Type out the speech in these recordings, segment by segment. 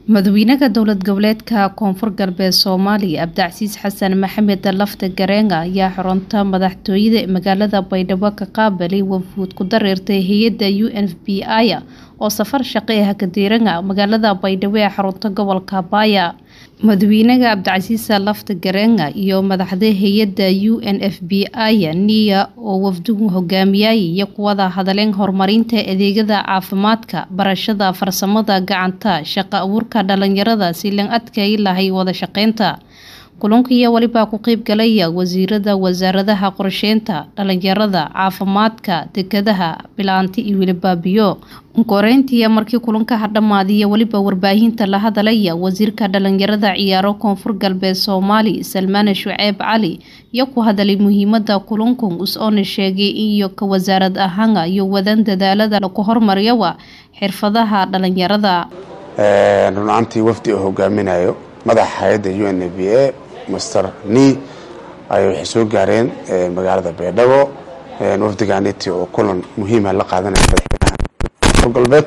madaxweynaha dowlad goboleedka koonfur galbeed soomaaliya cabdicasiis xasan maxamed lafta gareenga ayaa xarunta madaxtooyada magaalada baydhabo ka qaabilay wafuud ku dareertay hay-adda u n f b i oo safar shaqe ah kadiiranga magaalada baydhabo ee xarunta gobolka baaya madaxweynaha cabdicasiis lafta gareenga iyo madaxda hay-adda u n f b i niya oo wafdigu hogaamiyay iyo kuwada hadaleen horumarinta adeegyada caafimaadka barashada farsamada gacanta shaqo abuurka dhalinyarada si lan adkay lahay wada shaqeynta kulankiiyo welibaa ku qeyb galaya wasiirada wasaaradaha qorsheynta dhalinyarada caafimaadka dekadaha bilaanti iyo welibaabiyo koreyntiiya markii kulankaha dhammaadiya weliba warbaahinta la hadalaya wasiirka dhalinyarada ciyaaro koonfur galbeed soomaali salmaane shuceeb cali iyo ku hadalay muhiimada kulankan us-oona sheegay iyo ka wasaarad ahaana iyo wadan dadaalada lagu hormariyowa xirfadaha dhalinyarada runaantii wafdi uu hogaaminayo madaxa hay-adda u n b a master ni ay waxay soo gaareen magaalada baydhabo wafdigaaniti oo kulan muhiima la qaadanaya madaxweynaha koonfur galbeed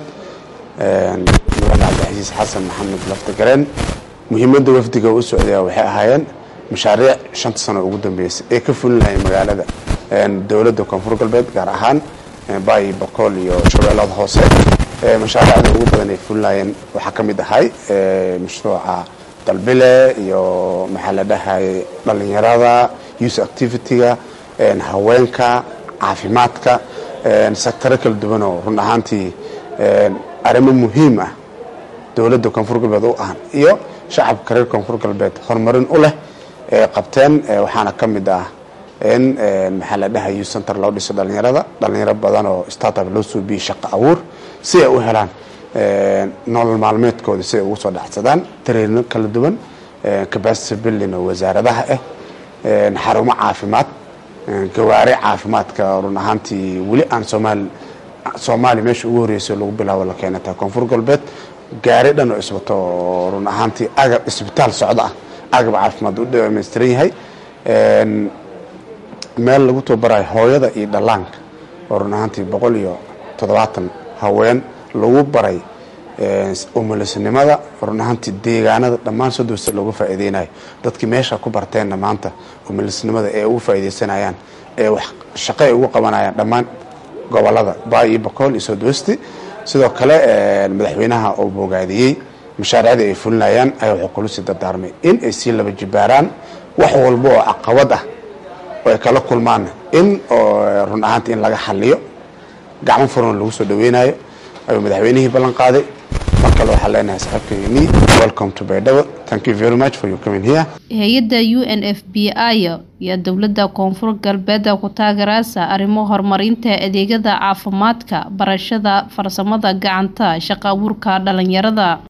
madaxda cabdicasiis xasan maxamed laftagareen muhiimadda wafdiga u socdaya waxay ahaayeen mashaariic shanta sano ugu dambeysay ee ka fulinaya magaalada dowladda koonfur galbeed gaar ahaan bayi bakool iyo shabeellada hoose mashaariicda ugu badan ay fulinayeen waxaa ka mid ahay mashruuca dalbile iyo maxaa la dhahay dhalinyarada use activity-ga haweenka caafimaadka sectaro kala duwan oo run ahaantii arrimo muhiim ah dowladda koonfur galbeed u ahan iyo shacabka reer koonfur galbeed horumarin u leh ee qabteen waxaana ka mid ah in maxaa la dhahay use center loo dhiso dhalinyarada dhalinyaro badan oo startup loo suubiyey shaqo abuur si ay u helaan nolol maalmeedkooda si ay ugu soo dhacsadaan tareerino kala duwan capacity building oo wasaaradaha ah xarumo caafimaad gawaari caafimaadka run ahaantii weli aan soomaali soomaaliya meesha ugu horreysay lagu bilaabo la keenata koonfur galbeed gaari dhan oo iswato oo run ahaantii agab isbitaal socdo ah agab caafimaad u dhamaystiran yahay meel lagu tababarayo hooyada iyo dhallaanka oo run ahaantii boqol iyo toddobaatan haween lagu baray umulisnimada run ahaantii deegaanada dhammaan sodowsa looga faa'iideynayo dadkii meesha ku barteenna maanta umulisnimada ee ugu faa'iideysanayaan ee wax shaqo ay ugu qabanayaan dhammaan gobolada baay iyo bakool iyo sodwesti sidoo kale madaxweynaha oo bogaadiyey mashaariicdii ay fulinayaan ayaa wuxuu kulusii dardaarmay in ay sii laba jibaaraan wax walba oo caqabad ah oo ay kala kulmaan in run ahaantii in laga xaliyo gacmo furan lagu soo dhaweynayo ayuu madaxweynihii ballan qaaday mar kale waxaa leenahay saxaabkeeni welcome to baydhabo thank you very much for you coming here hay-adda u n f b i iyo dowladda koonfur galbeeda ku taageeraysa arrimo horumarinta adeegyada caafimaadka barashada farsamada gacanta shaqo abuurka dhalinyarada